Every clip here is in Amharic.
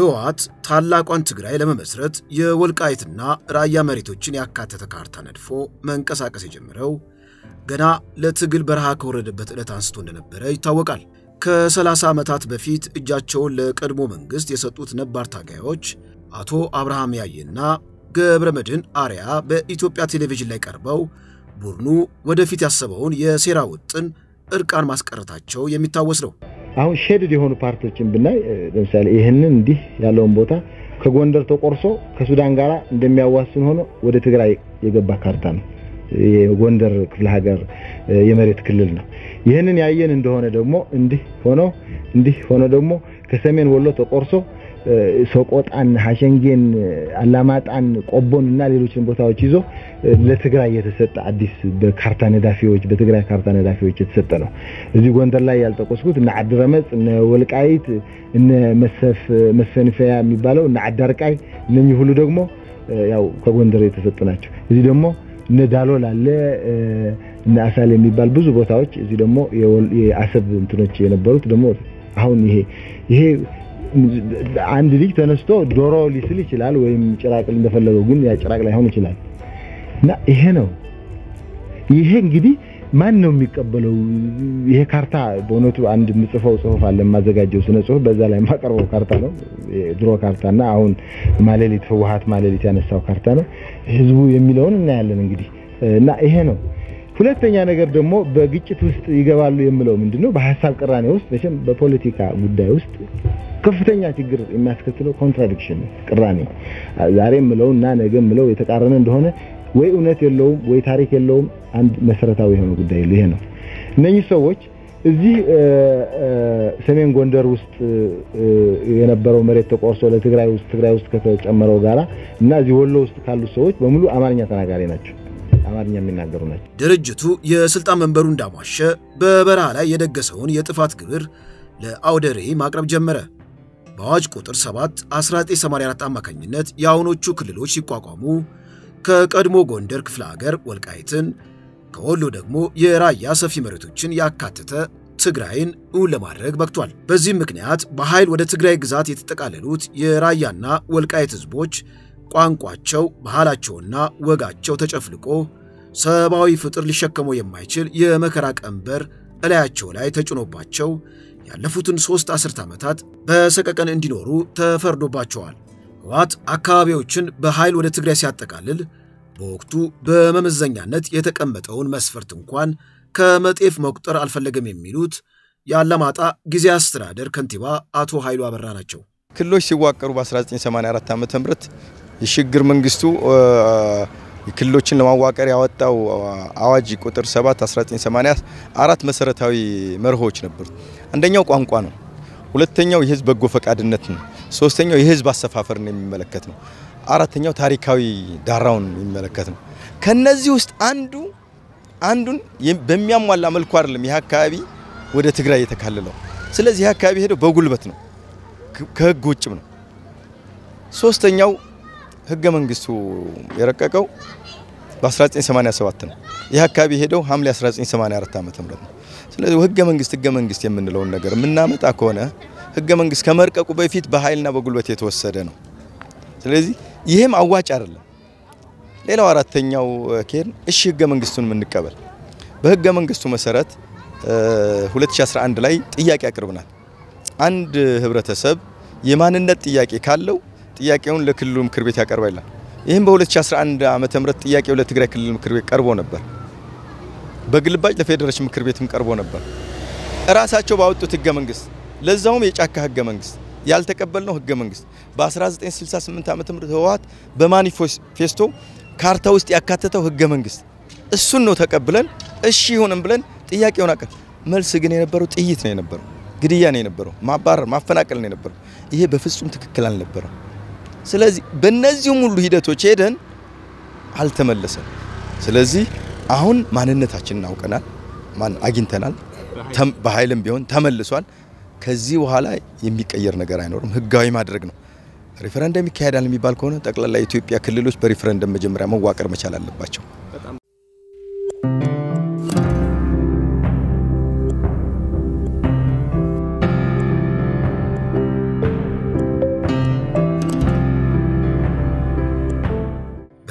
ህወሓት ታላቋን ትግራይ ለመመስረት የወልቃይትና ራያ መሬቶችን ያካተተ ካርታ ነድፎ መንቀሳቀስ የጀመረው ገና ለትግል በረሃ ከወረደበት ዕለት አንስቶ እንደነበረ ይታወቃል። ከ30 ዓመታት በፊት እጃቸውን ለቀድሞ መንግሥት የሰጡት ነባር ታጋዮች አቶ አብርሃም ያየና ገብረ መድህን አርያ በኢትዮጵያ ቴሌቪዥን ላይ ቀርበው ቡድኑ ወደፊት ያሰበውን የሴራ ውጥን እርቃን ማስቀረታቸው የሚታወስ ነው። አሁን ሼድድ የሆኑ ፓርቲዎችን ብናይ ለምሳሌ ይህንን እንዲህ ያለውን ቦታ ከጎንደር ተቆርሶ ከሱዳን ጋር እንደሚያዋስን ሆኖ ወደ ትግራይ የገባ ካርታ ነው። የጎንደር ክፍለ ሀገር የመሬት ክልል ነው። ይህንን ያየን እንደሆነ ደግሞ እንዲህ ሆኖ እንዲህ ሆኖ ደግሞ ከሰሜን ወሎ ተቆርሶ ሰቆጣን፣ ሀሸንጌን፣ አላማጣን፣ ቆቦን እና ሌሎችን ቦታዎች ይዞ ለትግራይ የተሰጠ አዲስ በካርታ ነዳፊዎች በትግራይ ካርታ ነዳፊዎች የተሰጠ ነው። እዚህ ጎንደር ላይ ያልጠቆስኩት እነ አድረመጽ፣ እነ ወልቃይት፣ እነ መሰፍ መሰንፈያ የሚባለው እነ አዳርቃይ እነኚህ ሁሉ ደግሞ ያው ከጎንደር የተሰጡ ናቸው። እዚህ ደግሞ እነ ዳሎል አለ እነ አሳል የሚባል ብዙ ቦታዎች እዚህ ደግሞ የአሰብ እንትኖች የነበሩት ደግሞ አሁን ይሄ ይሄ አንድ ልጅ ተነስቶ ዶሮ ሊስል ይችላል፣ ወይም ጭራቅ እንደፈለገው ግን ያ ጭራቅ ላይሆን ይችላል። እና ይሄ ነው ይሄ እንግዲህ ማን ነው የሚቀበለው? ይሄ ካርታ በእውነቱ አንድ የምጽፈው ጽሁፍ አለ የማዘጋጀው ስነ ጽሁፍ፣ በዛ ላይ የማቀርበው ካርታ ነው። ድሮ ካርታና አሁን ማሌሊት ህወሓት ማሌሊት ያነሳው ካርታ ነው። ህዝቡ የሚለውን እናያለን እንግዲህ እና ይሄ ነው። ሁለተኛ ነገር ደግሞ በግጭት ውስጥ ይገባሉ የምለው ምንድነው፣ በሀሳብ ቅራኔ ውስጥ መቼም በፖለቲካ ጉዳይ ውስጥ ከፍተኛ ችግር የሚያስከትለው ኮንትራዲክሽን ቅራኔ፣ ዛሬ የምለው እና ነገ የምለው የተቃረነ እንደሆነ ወይ እውነት የለውም ወይ ታሪክ የለውም። አንድ መሰረታዊ የሆነ ጉዳይ ይሄ ነው። እነኚህ ሰዎች እዚህ ሰሜን ጎንደር ውስጥ የነበረው መሬት ተቆርሶ ለትግራይ ውስጥ ትግራይ ውስጥ ከተጨመረው ጋራ እና እዚህ ወሎ ውስጥ ካሉት ሰዎች በሙሉ አማርኛ ተናጋሪ ናቸው። አማርኛ የሚናገሩ ናቸው። ድርጅቱ የስልጣን መንበሩ እንዳሟሸ በበረሃ ላይ የደገሰውን የጥፋት ግብር ለአውደ ርዕይ ማቅረብ ጀመረ። በአዋጅ ቁጥር 7 1984 አማካኝነት የአሁኖቹ ክልሎች ሲቋቋሙ ከቀድሞ ጎንደር ክፍለ ሀገር ወልቃይትን ከወሎ ደግሞ የራያ ሰፊ መሬቶችን ያካተተ ትግራይን እውን ለማድረግ በቅቷል። በዚህም ምክንያት በኃይል ወደ ትግራይ ግዛት የተጠቃለሉት የራያና ወልቃይት ህዝቦች ቋንቋቸው፣ ባህላቸውና ወጋቸው ተጨፍልቆ ሰብአዊ ፍጥር ሊሸከመው የማይችል የመከራ ቀንበር እላያቸው ላይ ተጭኖባቸው ያለፉትን ሦስት አስርት ዓመታት በሰቀቀን እንዲኖሩ ተፈርዶባቸዋል። ህወሓት አካባቢዎችን በኃይል ወደ ትግራይ ሲያጠቃልል በወቅቱ በመመዘኛነት የተቀመጠውን መስፈርት እንኳን ከመጤፍ መቁጠር አልፈለገም የሚሉት የአላማጣ ጊዜ አስተዳደር ከንቲባ አቶ ኃይሉ አበራ ናቸው። ክልሎች ሲዋቀሩ በ1984 ዓ ም የሽግግር መንግስቱ ክልሎችን ለማዋቀር ያወጣው አዋጅ ቁጥር 7 1980 አራት መሰረታዊ መርሆች ነበሩት። አንደኛው ቋንቋ ነው። ሁለተኛው የህዝብ በጎ ፈቃድነት ነው። ሶስተኛው የህዝብ አሰፋፈርን የሚመለከት ነው። አራተኛው ታሪካዊ ዳራውን የሚመለከት ነው። ከነዚህ ውስጥ አንዱ አንዱን በሚያሟላ መልኩ አይደለም ይህ አካባቢ ወደ ትግራይ የተካለለው። ስለዚህ ይህ አካባቢ ሄደው በጉልበት ነው፣ ከህግ ውጭም ነው። ሶስተኛው ህገ መንግስቱ የረቀቀው በ1987 ነው። ይህ አካባቢ ሄደው ሐምሌ 1984 ዓ.ም ነው። ስለዚህ ህገ መንግስት ህገ መንግስት የምንለውን ነገር የምናመጣ ከሆነ ህገ መንግስት ከመርቀቁ በፊት በኃይልና በጉልበት የተወሰደ ነው። ስለዚህ ይህም አዋጭ አይደለም። ሌላው አራተኛው ኬን እሺ ህገ መንግስቱን የምንቀበል በህገ መንግስቱ መሰረት 2011 ላይ ጥያቄ አቅርብናል። አንድ ህብረተሰብ የማንነት ጥያቄ ካለው ጥያቄውን ለክልሉ ምክር ቤት ያቀርባል። ይህም በ2011 ዓመተ ምህረት ጥያቄው ለትግራይ ክልል ምክር ቤት ቀርቦ ነበር። በግልባጭ ለፌዴሬሽን ምክር ቤትም ቀርቦ ነበር። እራሳቸው ባወጡት ህገ መንግስት ለዛውም የጫካ ህገ መንግስት ያልተቀበልነው ህገ መንግስት በ1968 ዓመተ ምህረት ህወሓት በማኒፌስቶ ካርታ ውስጥ ያካተተው ህገ መንግስት እሱን ነው ተቀብለን እሺ ይሁንም ብለን ጥያቄውን አቀ መልስ ግን የነበረው ጥይት ነው የነበረው፣ ግድያ ነው የነበረው፣ ማባረር ማፈናቀል ነው የነበረው። ይሄ በፍጹም ትክክል አልነበረም። ስለዚህ በእነዚህም ሁሉ ሂደቶች ሄደን አልተመለሰም። ስለዚህ አሁን ማንነታችንን አውቀናል፣ ማን አግኝተናል፣ በኃይልም ቢሆን ተመልሷል። ከዚህ በኋላ የሚቀየር ነገር አይኖርም። ህጋዊ ማድረግ ነው። ሪፈረንደም ይካሄዳል የሚባል ከሆነ ጠቅላላ የኢትዮጵያ ክልሎች በሪፈረንደም መጀመሪያ መዋቀር መቻል አለባቸው።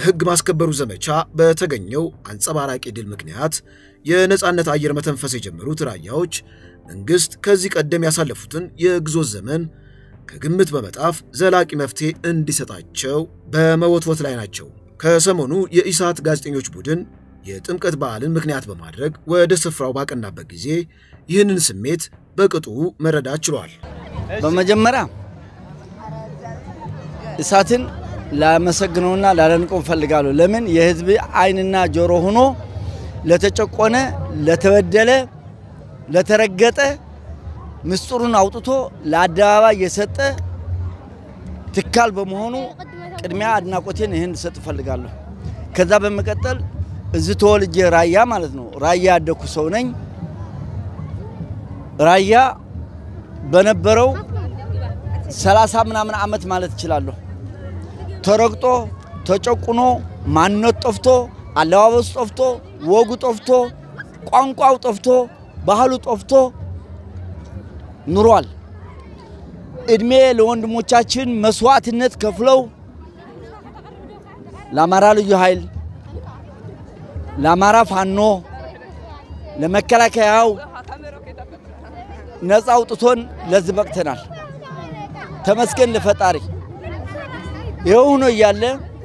በሕግ ማስከበሩ ዘመቻ በተገኘው አንጸባራቂ ድል ምክንያት የነፃነት አየር መተንፈስ የጀመሩት ራያዎች መንግሥት ከዚህ ቀደም ያሳለፉትን የግዞት ዘመን ከግምት በመጣፍ ዘላቂ መፍትሔ እንዲሰጣቸው በመወትወት ላይ ናቸው። ከሰሞኑ የኢሳት ጋዜጠኞች ቡድን የጥምቀት በዓልን ምክንያት በማድረግ ወደ ስፍራው ባቀናበት ጊዜ ይህንን ስሜት በቅጡ መረዳት ችሏል። በመጀመሪያ ኢሳትን ላመሰግነውና ላደንቀው እፈልጋለሁ። ለምን የህዝብ ዓይንና ጆሮ ሆኖ ለተጨቆነ፣ ለተበደለ፣ ለተረገጠ ምስጢሩን አውጥቶ ለአደባባይ የሰጠ ትካል በመሆኑ ቅድሚያ አድናቆቴን ይህን ልሰጥ እፈልጋለሁ። ከዛ በመቀጠል እዚህ ተወልጄ ራያ ማለት ነው ራያ ያደኩ ሰው ነኝ። ራያ በነበረው ሰላሳ ምናምን ዓመት ማለት እችላለሁ ተረግጦ ተጨቁኖ ማንነት ጠፍቶ አለባበሱ ጠፍቶ ወጉ ጠፍቶ ቋንቋው ጠፍቶ ባህሉ ጠፍቶ ኑሯል። እድሜ ለወንድሞቻችን መስዋዕትነት ከፍለው ለአማራ ልዩ ኃይል፣ ለአማራ ፋኖ፣ ለመከላከያው ነፃ አውጥቶን ለዚህ በቅተናል። ተመስገን ለፈጣሪ። ይኸው ሆኖ እያለ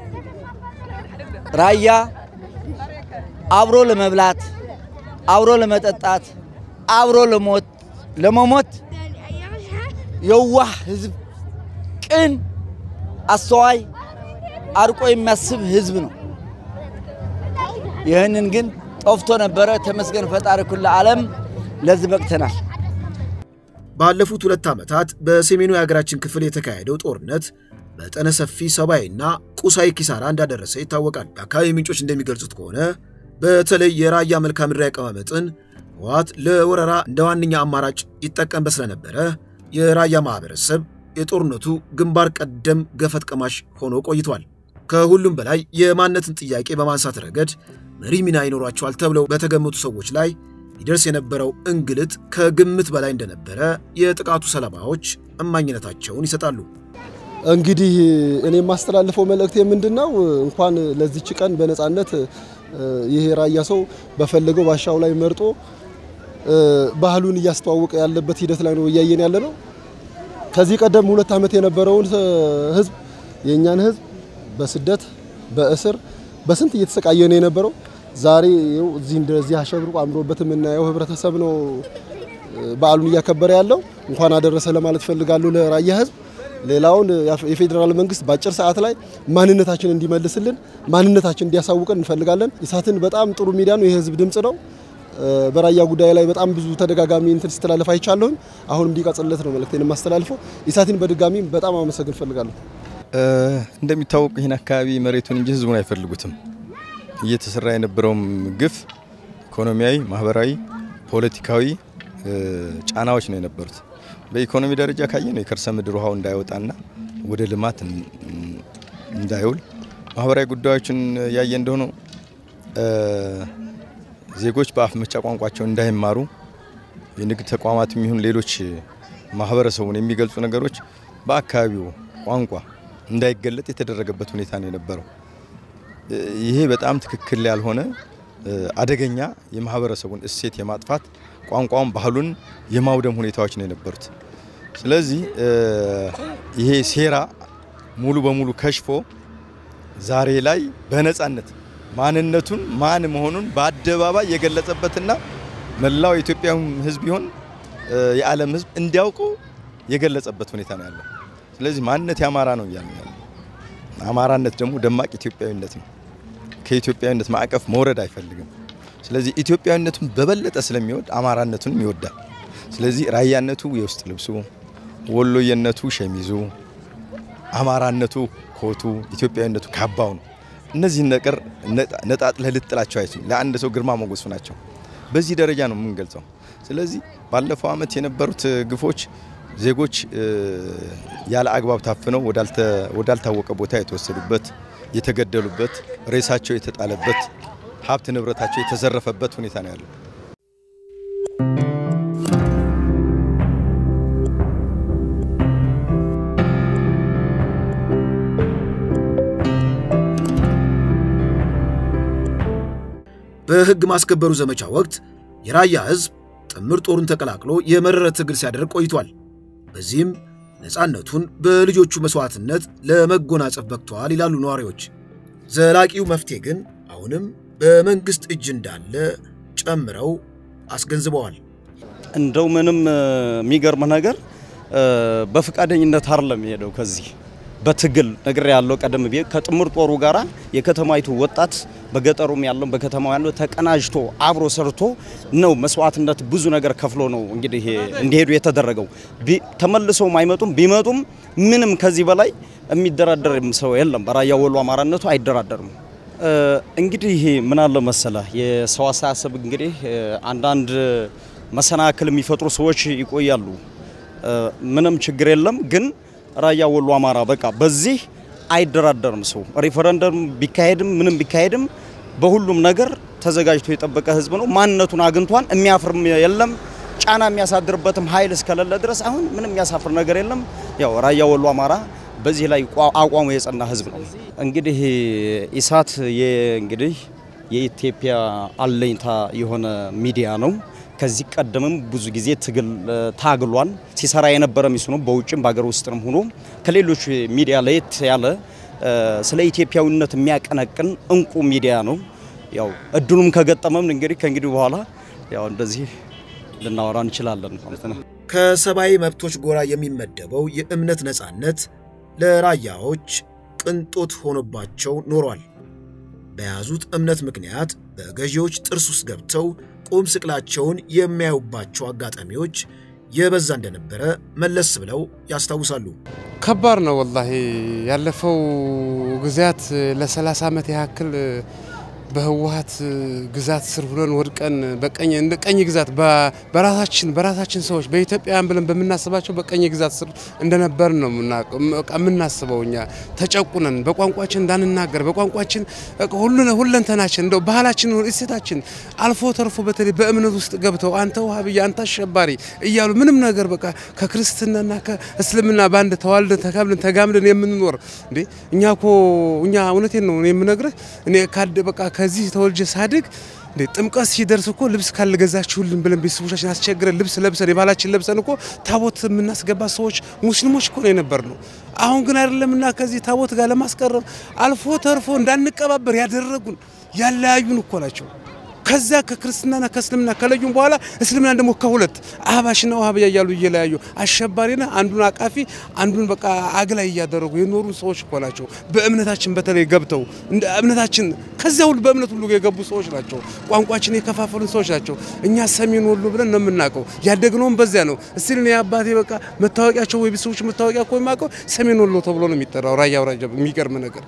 ራያ አብሮ ለመብላት አብሮ ለመጠጣት አብሮ ለሞት ለመሞት የዋህ ህዝብ፣ ቅን፣ አስተዋይ፣ አርቆ የሚያስብ ህዝብ ነው። ይህንን ግን ጠፍቶ ነበረ። ተመስገን ፈጣሪ ኩለ ዓለም ለዚህ በቅተናል። ባለፉት ሁለት ዓመታት በሰሜኑ የሀገራችን ክፍል የተካሄደው ጦርነት መጠነ ሰፊ ሰብአዊና ቁሳዊ ኪሳራ እንዳደረሰ ይታወቃል። የአካባቢ ምንጮች እንደሚገልጹት ከሆነ በተለይ የራያ መልክዓ ምድራዊ አቀማመጥን ህወሓት ለወረራ እንደ ዋነኛ አማራጭ ይጠቀምበት ስለነበረ የራያ ማህበረሰብ የጦርነቱ ግንባር ቀደም ገፈት ቀማሽ ሆኖ ቆይቷል። ከሁሉም በላይ የማንነትን ጥያቄ በማንሳት ረገድ መሪ ሚና ይኖሯቸዋል ተብለው በተገመቱ ሰዎች ላይ ይደርስ የነበረው እንግልት ከግምት በላይ እንደነበረ የጥቃቱ ሰለባዎች እማኝነታቸውን ይሰጣሉ። እንግዲህ እኔ የማስተላልፈው መልእክቴ ምንድን ነው? እንኳን ለዚች ቀን በነፃነት ይሄ ራያ ሰው በፈለገው ባሻው ላይ መርጦ ባህሉን እያስተዋወቀ ያለበት ሂደት ላይ ነው እያየን ያለ ነው። ከዚህ ቀደም ሁለት ዓመት የነበረውን ህዝብ የእኛን ህዝብ በስደት በእስር በስንት እየተሰቃየ ነው የነበረው። ዛሬ ይኸው እዚህ እንደዚህ አሸብርቆ አምሮበት የምናየው ህብረተሰብ ነው በዓሉን እያከበረ ያለው። እንኳን አደረሰ ለማለት ፈልጋለሁ ለራያ ህዝብ። ሌላውን የፌዴራል መንግስት በአጭር ሰዓት ላይ ማንነታችን እንዲመልስልን ማንነታችን እንዲያሳውቀን እንፈልጋለን። ኢሳትን በጣም ጥሩ ሚዲያ ነው፣ የህዝብ ድምጽ ነው። በራያ ጉዳይ ላይ በጣም ብዙ ተደጋጋሚ እንትን ስተላለፍ አይቻለሁኝ። አሁን እንዲቀጥልለት ነው መልእክቴን የማስተላልፈው። ኢሳትን በድጋሚ በጣም አመሰግን እፈልጋለሁ። እንደሚታወቁ ይህን አካባቢ መሬቱን እንጂ ህዝቡን አይፈልጉትም። እየተሰራ የነበረውም ግፍ ኢኮኖሚያዊ፣ ማህበራዊ፣ ፖለቲካዊ ጫናዎች ነው የነበሩት። በኢኮኖሚ ደረጃ ካየ ነው የከርሰ ምድር ውሃው እንዳይወጣና ወደ ልማት እንዳይውል፣ ማህበራዊ ጉዳዮችን ያየ እንደሆነ ዜጎች በአፍ መፍቻ ቋንቋቸው እንዳይማሩ የንግድ ተቋማት የሚሆን ሌሎች ማህበረሰቡን የሚገልጹ ነገሮች በአካባቢው ቋንቋ እንዳይገለጥ የተደረገበት ሁኔታ ነው የነበረው። ይሄ በጣም ትክክል ያልሆነ አደገኛ የማህበረሰቡን እሴት የማጥፋት ቋንቋውን፣ ባህሉን የማውደም ሁኔታዎች ነው የነበሩት። ስለዚህ ይሄ ሴራ ሙሉ በሙሉ ከሽፎ ዛሬ ላይ በነጻነት ማንነቱን ማን መሆኑን በአደባባይ የገለጸበትና መላው የኢትዮጵያ ሕዝብ ይሆን የዓለም ሕዝብ እንዲያውቀው የገለጸበት ሁኔታ ነው ያለው። ስለዚህ ማንነት የአማራ ነው እያልን ያለ አማራነት ደግሞ ደማቅ ኢትዮጵያዊነት ነው። ከኢትዮጵያዊነት ማዕቀፍ መውረድ አይፈልግም። ስለዚህ ኢትዮጵያዊነቱን በበለጠ ስለሚወድ አማራነቱንም ይወዳል። ስለዚህ ራያነቱ የውስጥ ልብሱ፣ ወሎየነቱ ሸሚዙ፣ አማራነቱ ኮቱ፣ ኢትዮጵያዊነቱ ካባው ነው። እነዚህን ነገር ነጣጥለህ ልጥላቸው አይችልም። ለአንድ ሰው ግርማ ሞገሱ ናቸው። በዚህ ደረጃ ነው የምንገልጸው። ስለዚህ ባለፈው ዓመት የነበሩት ግፎች ዜጎች ያለ አግባብ ታፍነው ወዳልታወቀ ቦታ የተወሰዱበት፣ የተገደሉበት፣ ሬሳቸው የተጣለበት፣ ሀብት ንብረታቸው የተዘረፈበት ሁኔታ ነው ያለው። በሕግ ማስከበሩ ዘመቻ ወቅት የራያ ሕዝብ ጥምር ጦሩን ተቀላቅሎ የመረረ ትግል ሲያደርግ ቆይቷል። በዚህም ነፃነቱን በልጆቹ መሥዋዕትነት ለመጎናጸፍ በቅተዋል ይላሉ ነዋሪዎች። ዘላቂው መፍትሔ ግን አሁንም በመንግሥት እጅ እንዳለ ጨምረው አስገንዝበዋል። እንደው ምንም የሚገርም ነገር በፈቃደኝነት አይደለም የሄደው ከዚህ በትግል ነገር ያለው ቀደም ብዬ ከጥምር ጦሩ ጋራ የከተማይቱ ወጣት በገጠሩም ያለው በከተማው ያለው ተቀናጅቶ አብሮ ሰርቶ ነው መስዋዕትነት ብዙ ነገር ከፍሎ ነው እንግዲህ እንዲሄዱ የተደረገው። ተመልሰውም አይመጡም። ቢመጡም ምንም ከዚህ በላይ የሚደራደርም ሰው የለም። በራያ ወሎ አማራነቱ አይደራደርም። እንግዲህ ምን አለ መሰለ የሰው አስተሳሰብ እንግዲህ አንዳንድ መሰናክል የሚፈጥሩ ሰዎች ይቆያሉ። ምንም ችግር የለም ግን ራያ ወሎ አማራ በቃ በዚህ አይደራደርም። ሰው ሪፈረንደም ቢካሄድም ምንም ቢካሄድም በሁሉም ነገር ተዘጋጅቶ የጠበቀ ህዝብ ነው። ማንነቱን አግኝቷን የሚያፍርም የለም። ጫና የሚያሳድርበትም ኃይል እስከሌለ ድረስ አሁን ምንም የሚያሳፍር ነገር የለም። ያው ራያ ወሎ አማራ በዚህ ላይ አቋሙ የጸና ህዝብ ነው። እንግዲህ ኢሳት እንግዲህ የኢትዮጵያ አለኝታ የሆነ ሚዲያ ነው። ከዚህ ቀደምም ብዙ ጊዜ ትግል ታግሏል። ሲሰራ የነበረ ሚስ ነው። በውጭም በሀገር ውስጥም ሆኖ ከሌሎች ሚዲያ ለየት ያለ ስለ ኢትዮጵያዊነት የሚያቀነቅን እንቁ ሚዲያ ነው። ያው እድሉም ከገጠመም እንግዲህ ከእንግዲህ በኋላ ያው እንደዚህ ልናወራ እንችላለን ማለት ነው። ከሰብአዊ መብቶች ጎራ የሚመደበው የእምነት ነጻነት ለራያዎች ቅንጦት ሆኖባቸው ኖሯል። በያዙት እምነት ምክንያት በገዢዎች ጥርስ ውስጥ ገብተው ቁም ስቅላቸውን የሚያዩባቸው አጋጣሚዎች የበዛ እንደነበረ መለስ ብለው ያስታውሳሉ። ከባድ ነው ወላሂ። ያለፈው ጊዜያት ለ30 ዓመት ያክል በህወሀት ግዛት ስር ሁነን ወድቀን በቀኝ እንደ ቀኝ ግዛት በራሳችን በራሳችን ሰዎች በኢትዮጵያውያን ብለን በምናስባቸው በቀኝ ግዛት ስር እንደነበር ነው የምናስበው። እኛ ተጨቁነን በቋንቋችን እንዳንናገር በቋንቋችን ሁሉን ሁለንተናችን እንደው ባህላችን፣ እሴታችን አልፎ ተርፎ በተለይ በእምነት ውስጥ ገብተው አንተ ውሃብያ አንተ አሸባሪ እያሉ ምንም ነገር በቃ ከክርስትናና ከእስልምና በአንድ ተዋልደን ተካብለን ተጋምደን የምንኖር እንዴ እኛ ኮ እኛ እውነቴን ነው የምነግርህ እኔ ካደ በቃ ከዚህ ተወልጄ ሳድግ እንዴ ጥምቀት ሲደርስ እኮ ልብስ ካልገዛችሁልን ብለን ቤተሰቦቻችን አስቸግረን ልብስ ለብሰን የባህላችን ለብሰን እኮ ታቦት የምናስገባ ሰዎች ሙስሊሞች እኮ ነው የነበር ነው። አሁን ግን አይደለምና ከዚህ ታቦት ጋር ለማስቀረብ አልፎ ተርፎ እንዳንቀባበር ያደረጉን ያለያዩን እኮ ናቸው። ከዛ ከክርስትናና ከእስልምና ከለዩም በኋላ እስልምና ደግሞ ከሁለት አህባሽና ውሃብያ እያሉ እየለያዩ አሸባሪና አንዱን አቃፊ አንዱን በቃ አግላይ እያደረጉ የኖሩ ሰዎች እኮ ናቸው። በእምነታችን በተለይ ገብተው እንደ እምነታችን ከዚያ ሁሉ በእምነት ሁሉ የገቡ ሰዎች ናቸው። ቋንቋችን የከፋፈሉን ሰዎች ናቸው። እኛ ሰሜን ወሎ ብለን ነው የምናውቀው። ያደግነውም በዚያ ነው። እስቲ እኔ አባቴ በቃ መታወቂያቸው ወይ ቤተሰቦች መታወቂያ እኮ የማውቀው ሰሜን ወሎ ተብሎ ነው የሚጠራው። ራያ አውራጃ የሚገርም ነገር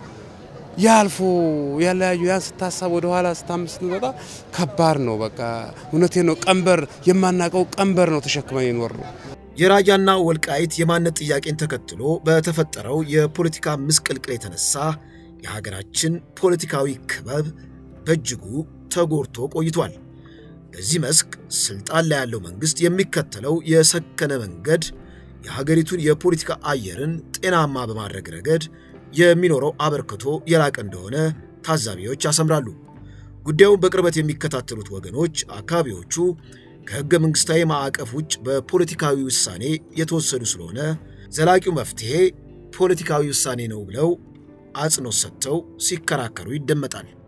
ያልፎ ያለያዩ ያን ስታሳብ ወደ ኋላ ስታምስ ስትመጣ ከባድ ነው። በቃ እውነቴ ነው። ቀንበር የማናውቀው ቀንበር ነው ተሸክመን የኖር ነው። የራያና ወልቃይት የማንነት ጥያቄን ተከትሎ በተፈጠረው የፖለቲካ ምስቅልቅል የተነሳ የሀገራችን ፖለቲካዊ ክበብ በእጅጉ ተጎድቶ ቆይቷል። በዚህ መስክ ስልጣን ላይ ያለው መንግስት የሚከተለው የሰከነ መንገድ የሀገሪቱን የፖለቲካ አየርን ጤናማ በማድረግ ረገድ የሚኖረው አበርክቶ የላቀ እንደሆነ ታዛቢዎች ያሰምራሉ። ጉዳዩን በቅርበት የሚከታተሉት ወገኖች አካባቢዎቹ ከሕገ መንግሥታዊ ማዕቀፍ ውጭ በፖለቲካዊ ውሳኔ የተወሰዱ ስለሆነ ዘላቂው መፍትሔ ፖለቲካዊ ውሳኔ ነው ብለው አጽንኦት ሰጥተው ሲከራከሩ ይደመጣል።